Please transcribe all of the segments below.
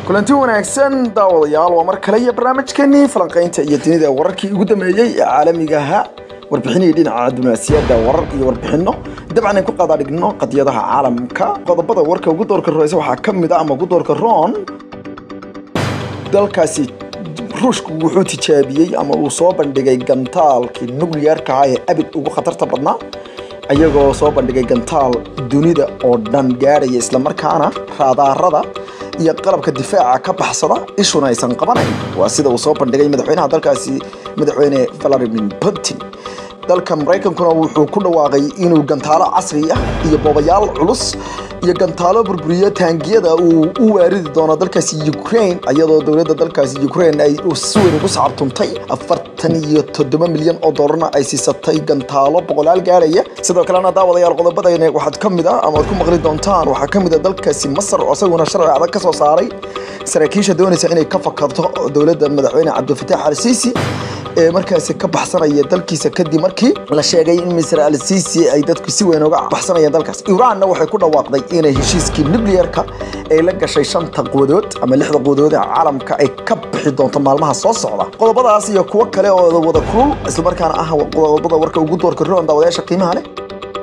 kulanti wanaagsan daawadayaal waa mar kale iyo barnaamijkeenii falanqaynta iyo dunida wararkii ugu dambeeyey ee caalamigaha warbixinihii dhinaca diblomaasiyadda warar iyo warbixinno dabcan ay ku qadaadhigno qadiyadaha caalamka qodobada warka ugu doorka roysa waxaa ka mid a ama ugu doorka roon dalkaasi ruushku wuxuu tijaabiyey ama uu soo bandhigay gantaalkii nuclearka ah ee abid ugu khatarta badnaa ayagoo soo bandhigay gantaal dunida oo dhan gaadhaya islamarkaana raadaarada iyo qalabka difaaca ka baxsada ishuna aysan qabanayn waa sida uu soo bandhigay madaxweynaha dalkaasi madaxweyne valadimir putin dalka maraykankuna wuxuu ku dhawaaqay inuu gantaalo casri ah iyo boobayaal culus iyo gantaalo burburiyo taangiyada uu u waaridi doono dalkaasi ukraine iyadoo dowladda dalkaasi ukraine ay si weyn ugu sacabtuntay afartan iyo toddoba milyan oo doolarna ay siisatay gantaalo boqolaal gaadhaya sidoo kalena daawadayaal qodobadayna waxaad ka mid ah ama aad ku maqli doontaan waxaa ka mid a dalkaasi masar oo isaguna sharci adag ka soo saaray saraakiisha doonaysa inay ka fakarto dowladda madaxweyne cabdilfataax al siisi ee markaasi ka baxsanaya dalkiisa kadib markii la sheegay in misr al siisi ay dadku si weyn uga baxsanayaan dalkaas iiraanna waxay ku dhawaaqday inay heshiiskii nuclearka ay la gashay shanta quwadood ama lixda quwadood ee caalamka ay ka bixi doonto maalmaha soo socda qodobadaas iyo kuwo kale oo wada kulul islamarkaana ah qodobada warka ugu doorka roon daawadayaasha qiimaha leh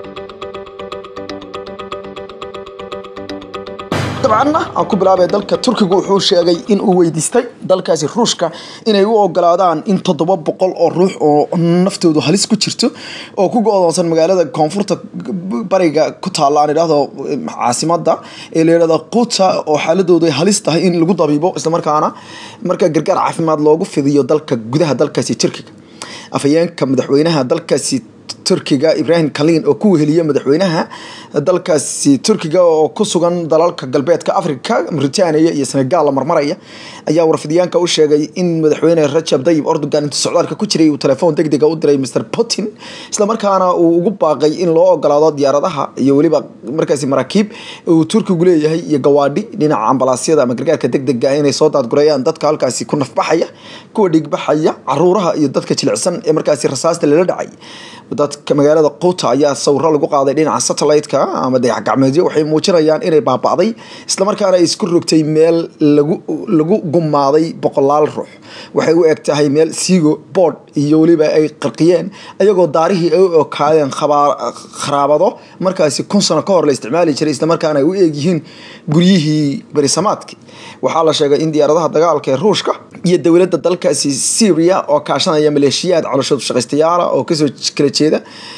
dabcanna aan ku bilaabay dalka turkiga wuxuu sheegay in uu weydiistay dalkaasi ruushka inay u ogolaadaan in toddoba boqol oo ruux oo naftoodu halis ku jirto oo ku go-doonsan magaalada koonfurta bariga ku taalla aan idhaahdo caasimada ee la yidhahdo quta oo xaaladoodu ay halis tahay in lagu dabiibo islamarkaana marka gargaar caafimaad loogu fidiyo dalka gudaha dalkaasi turkiga afhayeenka madaxweynaha dalkaasi turkiga ibrahim kalin oo ku weheliya madaxweynaha dalkaasi turkiga oo ku sugan dalalka galbeedka africa mauritania iyo senegal la marmaraya ayaa warfidyaanka u sheegay in madaxweyne rajab dayib erdogan intuu socdaalka ku jiray uu telefoon degdega u diray mr putin islamarkaana uu ugu baaqay in loo ogolaado diyaaradaha iyo weliba markaasi maraakiib uu turkigu leeyahay iyo gawaadhi dhinaca ambalaasyada ama gargaarka degdega inay soo daadgurayaan dadka halkaasi ku nafbaxaya kuwa dhigbaxaya caruuraha iyo dadka jilicsan ee markaasi rasaasta lala dhacay dadka magaalada quuta ayaa sawiro lagu qaaday dhinaca satellite-ka ama dayax gacmeedyo waxay muujinayaan inay baaba'day islamarkaana ay isku rogtay meel lagu lagu gumaaday boqolaal ruux waxay u eg tahay meel siigo board iyo weliba ay qarqiyeen ayagoo daarihii ay u okaadeen kharaabado markaasi kun sano ka hor la isticmaali jiray islamarkaana ay u eegyihiin guryihii berisamaadki waxaa la sheegay in diyaaradaha dagaalka ee ruushka iyo dowladda dalkaasi syria oo kaashanaya maleeshiyaad caloshoodu shaqaystayaala oo kasoo kala jeeda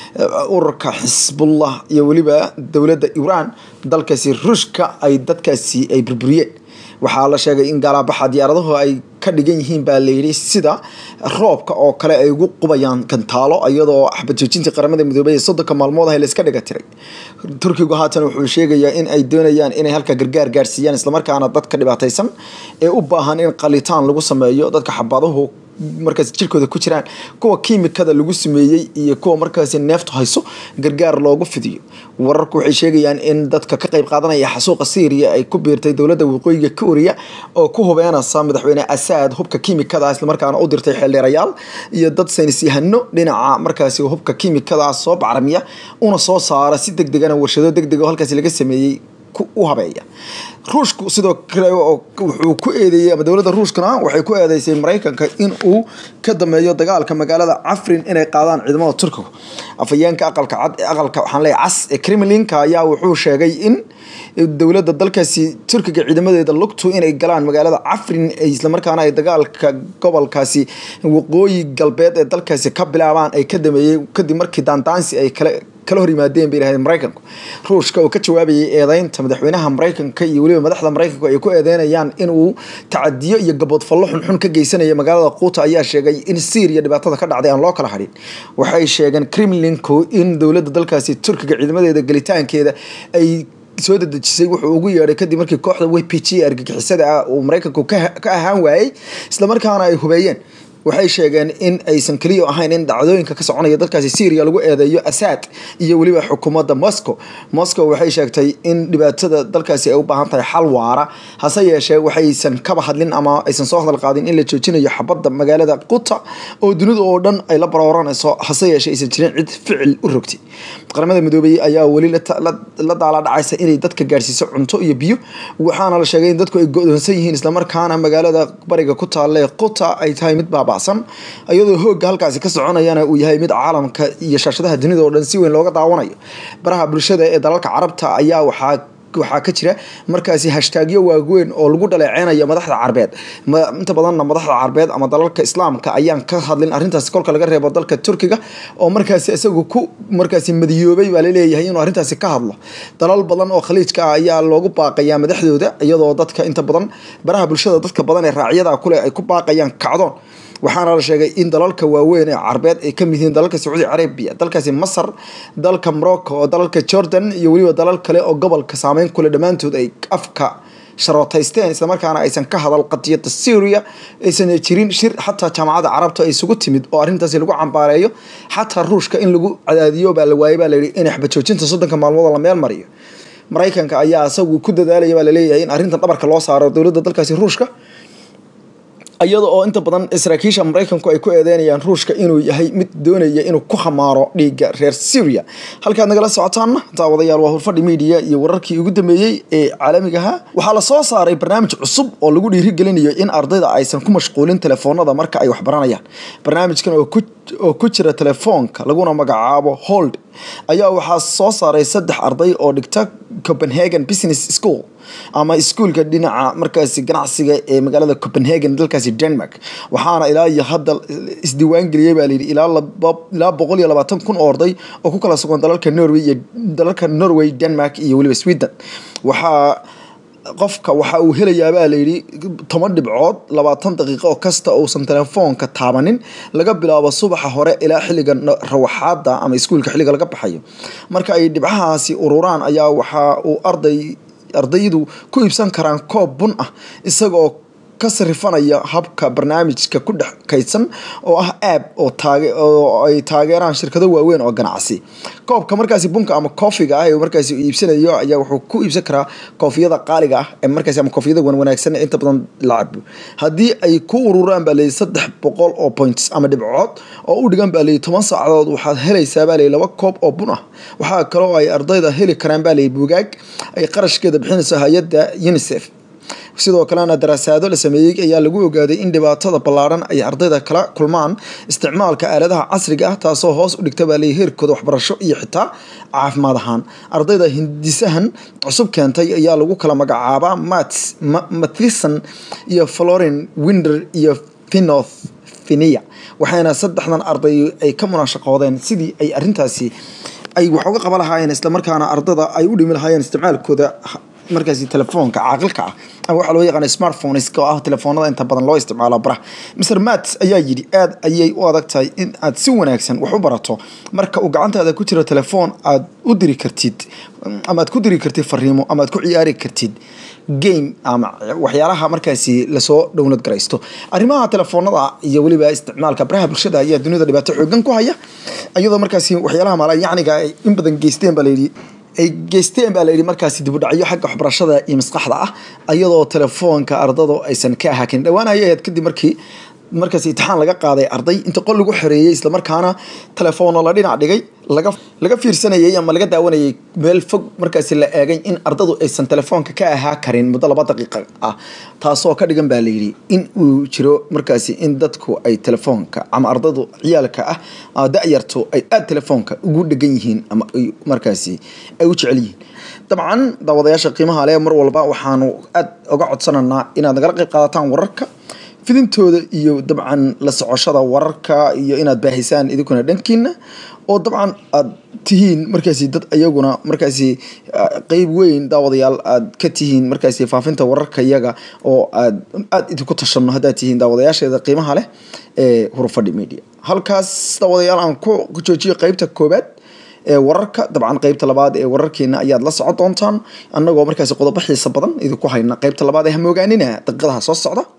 ururka xisbullah iyo weliba dowladda iiraan dalkaasi ruushka ay dadkaasi ay burburiyeen waxaa la sheegay in gaalaabaxa diyaaradahu ay ka dhigan yihiin baa layidhi sida roobka oo kale ay ugu qubayaan gantaalo iyadoo axbad joojintii qaramada midoobay ee soddonka maalmood ah layska dhiga tiray turkigu haatan wuxuu sheegayaa in ay doonayaan inay halka gargaar gaarsiiyaan islamarkaana dadka dhibaataysan ee u baahan in qalitaan lagu sameeyo dadka xabaduhu markaas jirkooda ku jiraan kuwa kiimikada lagu sameeyey iyo kuwa markaasi neeftu hayso gargaar loogu fidiyo wararku waxay sheegayaan in dadka ka qayb qaadanaya xasuuqa syriya ay ku biirtay dowladda waqooyiga kooriya oo ku hubeenaysa madaxweyne asaad hubka kiimikada islamarkaana u dirtay xeeldheerayaal iyo dad saynis yahano dhinaca markaasi hubka kiimikada soo bacrimiya una soo saara si deg degana warshado deg deg oo halkaasi laga sameeyey u habeeya ruushku sidoo kale wuxuu ku eedeeyey ama dowladda ruushkana waxay ku eedeysay maraykanka in uu ka dameeyo dagaalka magaalada cafrin inay qaadaan ciidamada turkiga afhayeenka aqalka cad aqalka waxaan leeyahay cas ee kremlinka ayaa wuxuu sheegay in dowladda dalkaasi turkiga ciidamadeeda lugtu inay galaan magaalada cafrin islamarkaana ay dagaalka gobolkaasi waqooyi galbeed ee dalkaasi ka bilaabaan ay ka dameeyey kadib markii daandaansi ay kale kala hor yimaadeen bay yidhahdeen maraykanku ruushka oo ka jawaabayay eedeynta madaxweynaha maraykanka iyo weliba madaxda maraykanku ay ku eedeynayaan inuu tacadiyo iyo gaboodfallo xunxun ka geysanaya magaalada quuta ayaa sheegay in syriya dhibaatada ka dhacday aan loo kala hadhin waxay sheegeen kremlinku in dowladda dalkaasi turkiga ciidamadeeda gelitaankeeda ay soo dadejisay wuxuu ugu yeedhay kadib markii kooxda w p g argagixisada ah uu maraykanku ka ahaan waayey islamarkaana ay hubeeyeen waxay sheegeen in aysan keliya ahayn in dhacdooyinka ka soconaya dalkaasi syria lagu eedeeyo asaad iyo weliba xukuumadda moscow moscow waxay sheegtay in dhibaatada dalkaasi ay u baahan tahay xal waara hase yeeshee waxaysan kaba hadlin ama aysan soo hadal qaadin in la joojinayo xabadda magaalada quta oo dunida oo dhan ay la barooranayso hase yeeshee aysan jirin cid ficil u rogtay qaramada midoobay ayaa weli la daala dhacaysa inay dadka gaadhsiiso cunto iyo biyo waxaana la sheegay in dadku ay go-doonsan yihiin islamarkaana magaalada bariga ku taalla quta ay tahay mid baabacsan iyadoo hoogga halkaasi ka soconayana uu yahay mid caalamka iyo shaashadaha dunida oo dhan si weyn looga daawanayo baraha bulshada ee dalalka carabta ayaa waxaa waxaa ka jira markaasi hashtaagyo waaweyn oo lagu dhaleeceynayo madaxda carbeed inta badanna madaxda carbeed ama dalalka islaamka ayaan ka hadlin arrintaasi kolka laga reebo dalka turkiga oo markaasi isagu ku markaasi madiyoobay baa laleeyahay inuu arrintaasi ka hadlo dalal badan oo khaliijka ah ayaa loogu baaqayaa madaxdooda iyadoo dadka inta badan baraha bulshada dadka badan ee raacyada kule ay ku baaqayaan kacdoon waxaana la sheegay in dalalka waaweyn ee carbeed ay kamid yihiin dalalka sacuudi carabiya dalkaasi masar dalka morocco oo dalalka jordan iyo weliba dalal kale oo gobolka saameyn kule dhammaantood ay afka sharootaysteen islamarkaana aysan ka hadal qadiyada syria aysan jirin shir xataa jaamacadda carabta ay isugu timid oo arrintaasi lagu cambaareeyo xataa ruushka in lagu cadaadiyo baa la waayay baa layidhi in xbajoojinta soddonka maalmood la meel mariyo maraykanka ayaa isagu ku dadaalaya baa laleeyahay in arrintan dhabarka loo saaro dowladda dalkaasi ruushka iyada oo inta badan saraakiisha maraykanku ay ku eedeynayaan ruushka inuu yahay mid doonaya inuu ku khamaaro dhiigga reer syria halkaad nagala socotaanna daawadayaal waa hurfadhi media iyo wararkii ugu dambeeyey ee caalamigaha waxaa la soo saaray barnaamij cusub oo lagu dhiirigelinayo in ardayda aysan ku mashquulin telefoonada marka ay waxbaranayaan barnaamijkan oo ku jira telefoonka laguna magacaabo hold ayaa waxaa soo saaray saddex arday oo dhigta copenhagen business school ama iskuolka dhinaca markaasi ganacsiga ee magaalada copenhagen dalkaasi denmark waxaana ilaa iyo hadda isdiiwaangeliyey baa layidhi ilaa boqol iyo labaatan kun oo arday oo ku kala sugan dalalka norway iyo dalalka norway denmark iyo weliba sweden waxaa qofka waxa uu helayaa baa layidhi toban dhibcood labaatan daqiiqo oo kasta uusan telefoonka taabanin laga bilaabo subaxa hore ilaa xilliga rawaxaada ama iskuolka xilliga laga baxayo marka ay dhibcahaasi ururaan ayaa waxa uu arday ardaydu ku iibsan karaan koob bun ah isagaoo ka sarifanaya habka barnaamijka ku dhex kaydsan oo ah aab oo ay taageeraan shirkado waaweyn oo ganacsi koobka markaasi bunka ama koofiga ah ee markaasi iibsanayo ayaa wuxuu ku iibsan karaa koofiyada qaaliga ah ee markaasi ama koofiyada wanwanaagsan ee inta badan la cabo haddii ay ku ururaan baa leeyahy saddex boqol oo points ama dhibcood oo u dhigan baa leeyahy toban saacadood waxaad helaysaa baa leeyahy laba koob oo bun ah waxaa kaloo ay ardayda heli karaan baa leeyahy bugaag ay qarashkeeda bixinayso hay-adda unicef sidoo kalena daraasaado la sameeyey ayaa lagu ogaaday in dhibaatada ballaaran ay ardayda kala kulmaan isticmaalka aaladaha casriga ah taasoo hoos u dhigta baa leeyahy heerkooda waxbarasho iyo xitaa caafimaad ahaan ardayda hindisahan cusub keentay ayaa lagu kala magacaabaa mats mathison iyo florin winder iyo finoth finia waxayna saddexdan arday ay ka munaashaqoodeen sidii ay arrintaasi ay wax uga qaban lahaayeen islamarkaana ardada ay u dhimi lahaayeen isticmaalkooda markaasi telefoonka caaqilka ah ama waxaa loo yaqaana smartphones oo ah telefoonada inta badan loo isticmaalo baraha mr mats ayaa yidhi aad ayay u adag tahay in aad si wanaagsan wax u barato marka uu gacantaada ku jiro telefoon aad u diri kartid ama aad ku diri kartid fariimo ama aad ku ciyaari kartid game ama waxyaalaha markaasi lasoo download garaysto arrimaha telefoonada iyo weliba isticmaalka baraha bulshada ayaa dunida dhibaato xoogan ku haya iyadoo markaasi waxyaalaha maalayacniga ay in badan geysteen baa layidhi ay geysteen baa layidhi markaasi dibudhacyo xagga waxbarashada iyo maskaxda ah iyadoo telefoonka ardadu aysan ka ahaakin dhowaan ayay ahayd kadib markii markaas imtixaan laga qaaday arday inta qol lagu xoreeyey islamarkaana telefoonno la dhinac dhigay laga fiirsanayay ama laga daawanayay meel fog markaasi la eegay in ardadu aysan telefoonka ka ahaa karin muddo laba daqiiqa ah taasoo ka dhigan baa layidhi in uu jiro markaasi in dadku ay telefoonka ama ardadu ciyaalka ah da-yartu ay aada telefoonka ugu dhegan yihiin ama markaasi ay u jecel yihiin dabcan daawadayaasha qiimaha leh mar walba waxaanu aada uga codsananaa inaad nagala qayb qaadataan wararka fidintooda iyo dabcan la socoshada wararka iyo inaad baahisaan idinkuna dhankiina oo dabcan aad tihiin markaasi dad ayaguna markaasi qeyb weyn daawadayaal aad ka tihiin markaasi faafinta wararka iyaga oo aad aada idinku tashano haddaad tihiin daawadayaasheeda qiimaha leh ee hurufadhi media halkaas daawadayaal aan ku joojiyo qeybta koobaad ee wararka dabcan qeybta labaad ee wararkeena ayaad la socon doontaan annagoo markaasi qodobo xiisa badan idinku hayna qeybta labaad ee hamoogaanina daqiiqadaha soo socda